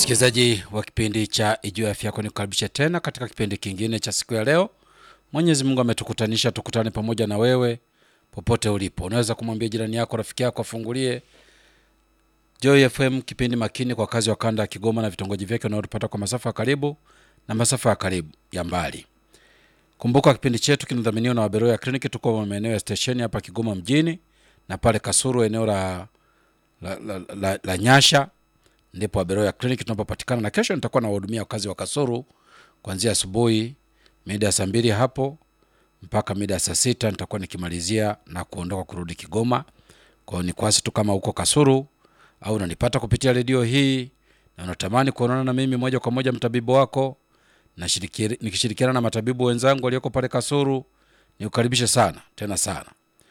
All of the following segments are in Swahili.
Msikilizaji wa kipindi cha Ijue Afya Yako, nikukaribisha tena katika kipindi kingine cha siku ya leo. Mwenyezi Mungu ametukutanisha tukutane pamoja na wewe popote ulipo. Unaweza kumwambia jirani yako, rafiki yako afungulie Joy FM, kipindi makini kwa kazi wa kanda ya Kigoma na vitongoji vyake unaotupata kwa masafa ya karibu na masafa ya karibu ya mbali. Kumbuka kipindi chetu kinadhaminiwa na Waberoya Kliniki. Tuko maeneo ya stesheni hapa Kigoma mjini na pale Kasuru eneo la, la, la, la, la Nyasha ndipo Waberoya Kliniki tunapopatikana, na kesho nitakuwa nawahudumia wakazi wa Kasuru kuanzia asubuhi mida ya saa mbili hapo mpaka mida ya saa sita nitakuwa nikimalizia na kuondoka kurudi Kigoma. Kwa hiyo ni kwasi tu kama uko Kasuru au unanipata kupitia redio hii na unatamani kuonana na mimi moja kwa moja, mtabibu wako nashiriki- nikishirikiana na matabibu wenzangu walioko pale Kasuru, nikukaribishe sana tena sana,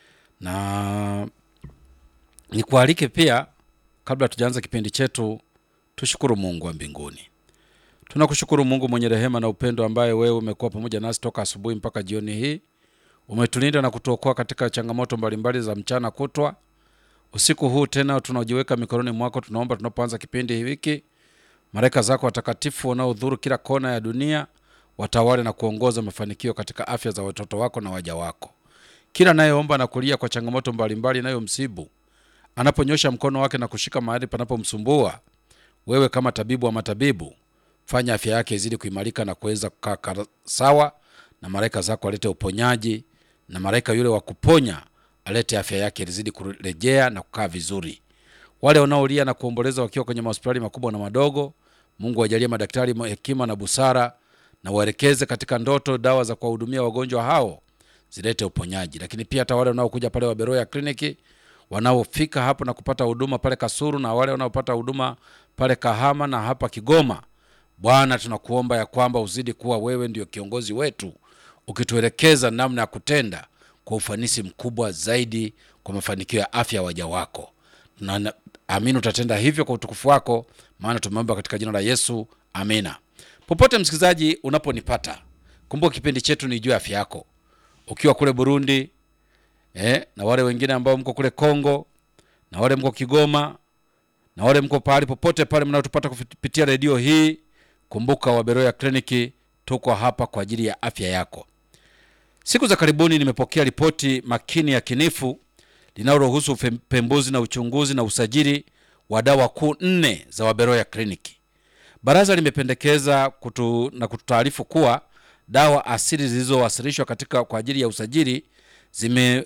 na nikualike pia, kabla tujaanza kipindi chetu, tushukuru Mungu wa mbinguni. Tunakushukuru Mungu mwenye rehema na upendo, ambaye wewe umekuwa pamoja nasi toka asubuhi mpaka jioni hii. Umetulinda na kutuokoa katika changamoto mbalimbali za mchana kutwa. Usiku huu tena tunajiweka mikononi mwako. Tunaomba tunapoanza kipindi hiki, malaika zako watakatifu wanaodhuru kila kona ya dunia watawale na kuongoza mafanikio katika afya za watoto wako na waja wako. Kila anayeomba na kulia kwa changamoto mbalimbali inayomsibu anaponyosha mkono wake na kushika mahali panapomsumbua, wewe kama tabibu wa matabibu, fanya afya yake izidi kuimarika na kuweza kukaa kara- sawa, na malaika zako alete uponyaji, na malaika yule wa kuponya alete afya yake izidi kurejea na kukaa vizuri. Wale wanaolia na kuomboleza wakiwa kwenye mahospitali makubwa na madogo, Mungu ajalie madaktari hekima na busara, na waelekeze katika ndoto dawa za kuwahudumia wagonjwa hao zilete uponyaji. Lakini pia hata wale wanaokuja pale Waberoya kliniki wanaofika hapo na kupata huduma pale Kasuru na wale wanaopata huduma pale Kahama na hapa Kigoma, Bwana tunakuomba ya kwamba uzidi kuwa wewe ndio kiongozi wetu, ukituelekeza namna ya kutenda kwa ufanisi mkubwa zaidi kwa mafanikio ya afya ya waja wako. Tunaamini utatenda hivyo kwa utukufu wako, maana tumeomba katika jina la Yesu, amina. Popote msikilizaji unaponipata, kumbuka kipindi chetu ni juu ya afya yako, ukiwa kule Burundi eh, na wale wengine ambao mko kule Kongo na wale mko Kigoma na wale mko pahali popote pale mnaotupata kupitia redio hii, kumbuka Waberoya Kliniki tuko hapa kwa ajili ya afya yako. Siku za karibuni nimepokea ripoti makini ya kinifu linaloruhusu upembuzi na uchunguzi na usajili wa dawa kuu nne za Waberoya Kliniki. Baraza limependekeza kutu, na kututaarifu kuwa dawa asili zilizowasilishwa katika kwa ajili ya usajili zime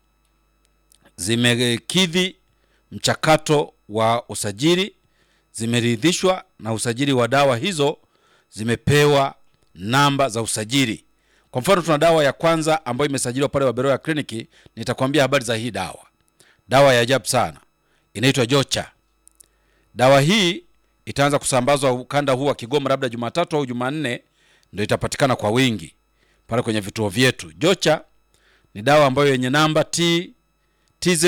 zimekidhi mchakato wa usajili, zimeridhishwa na usajili wa dawa hizo, zimepewa namba za usajili. Kwa mfano, tuna dawa ya kwanza ambayo imesajiliwa pale Waberoya Kliniki. Nitakwambia habari za hii dawa, dawa ya ajabu sana, inaitwa Jocha. Dawa hii itaanza kusambazwa ukanda huu wa Kigoma labda Jumatatu au Jumanne, ndio itapatikana kwa wingi pale kwenye vituo vyetu. Jocha ni dawa ambayo yenye namba T TZ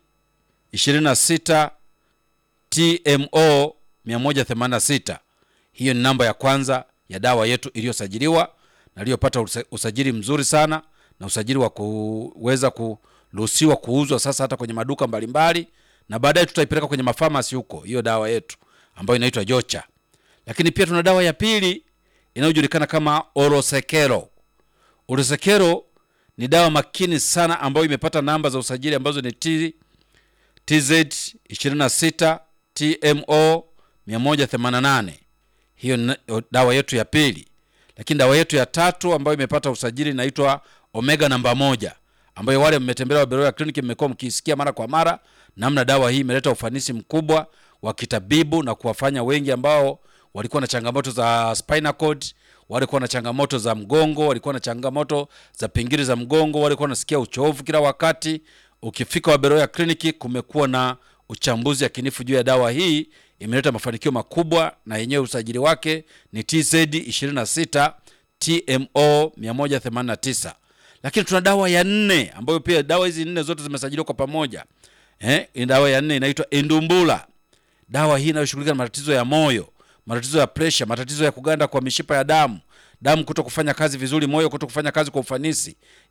26 TMO 186. Hiyo ni namba ya kwanza ya dawa yetu iliyosajiliwa na iliyopata usa- usajili mzuri sana na usajili wa kuweza kuruhusiwa kuuzwa sasa hata kwenye maduka mbalimbali, na baadaye tutaipeleka kwenye mafamasi huko, hiyo dawa yetu ambayo inaitwa Jocha. Lakini pia tuna dawa ya pili inayojulikana kama Orosekero. Orosekero ni dawa makini sana ambayo imepata namba za usajili ambazo ni T, TZ 26 TMO 188. Hiyo ni dawa yetu ya pili. Lakini dawa yetu ya tatu ambayo imepata usajili inaitwa Omega namba moja, ambayo wale mmetembelea Waberoya Kliniki mmekuwa mkiisikia mara kwa mara, namna dawa hii imeleta ufanisi mkubwa wa kitabibu na kuwafanya wengi ambao walikuwa na changamoto za spinal cord, walikuwa na changamoto za mgongo, walikuwa na changamoto za pingili za mgongo, walikuwa wanasikia uchovu kila wakati. Ukifika Waberoya Kliniki, kumekuwa na uchambuzi yakinifu juu ya dawa hii, imeleta mafanikio makubwa, na yenyewe usajili wake ni TZ 26 TMO 189. Lakini tuna dawa ya nne ambayo pia dawa hizi nne zote zimesajiliwa kwa pamoja. Eh, dawa ya nne inaitwa Endumbula. Dawa hii inayoshughulika na matatizo ya moyo, matatizo ya presha, matatizo ya kuganda kwa mishipa ya damu, damu kuto kufanya kazi vizuri, moyo kuto kufanya kazi kwa ufanisi.